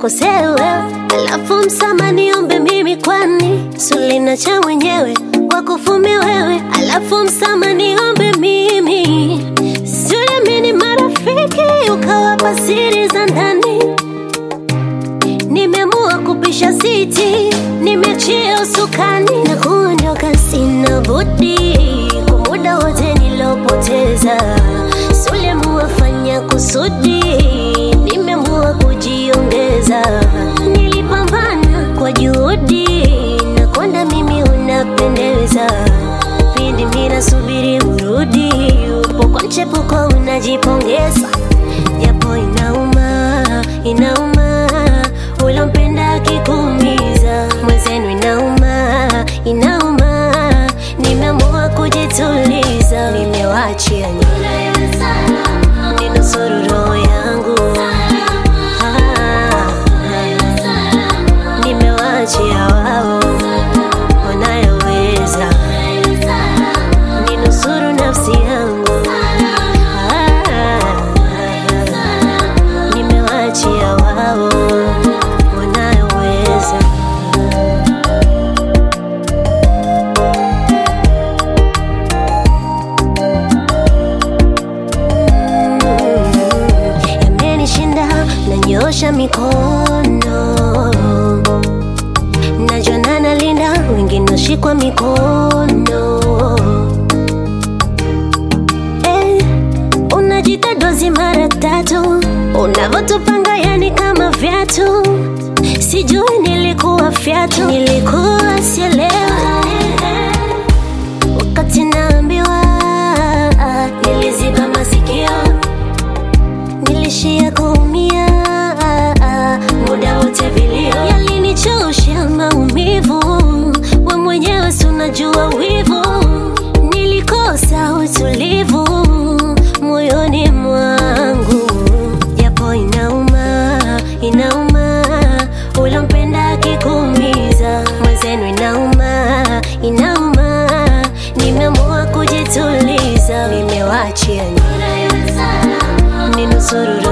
nikukosea wewe, alafu msamaha niombe mimi, kwani sulina cha mwenyewe wakufumi wewe, alafu msamaha niombe mimi. Siamini marafiki ukawapa siri za ndani, nimeamua kupisha siti, nimeachia usukani na kuondoka, sina budi kwa muda wote nilopoteza. Suliamua fanya kusudi, nimeamua kujiongeza. Nilipambana kwa juhudi na konda, mimi unapendeza. Pindi mimi nasubiri urudi, upo kwa mchepuko unajipongeza, japo inauma, inauma ulompenda akikuumiza mwenzenu, inauma, inauma, nimeamua kujituliza, nimewaachia ninusuru roho yangu, Ah, nimewaachia wao wanayoweza, ninusuru nafsi yangu, Ah, nimewaachia wao wanayoweza. yamenishinda, nanyosha mikono, najua nalinda, wengine nashikwa mikono eh, unajita dozi mara tatu, unavyotupanga yani kama vyatu, sijui nilikuwa fyatu, nilikuwa sielewa wakati naambiwa, niliziba masikio nilishia kuumia muda wote, vilio yalinichosha maumivu, we mwenyewe si unajua wivu, nilikosa utulivu moyoni mwangu, japo inauma, inauma ulompenda akikuumiza mwenzenu, inauma, inauma, nimeamua kujituliza, nimewachia ninusuru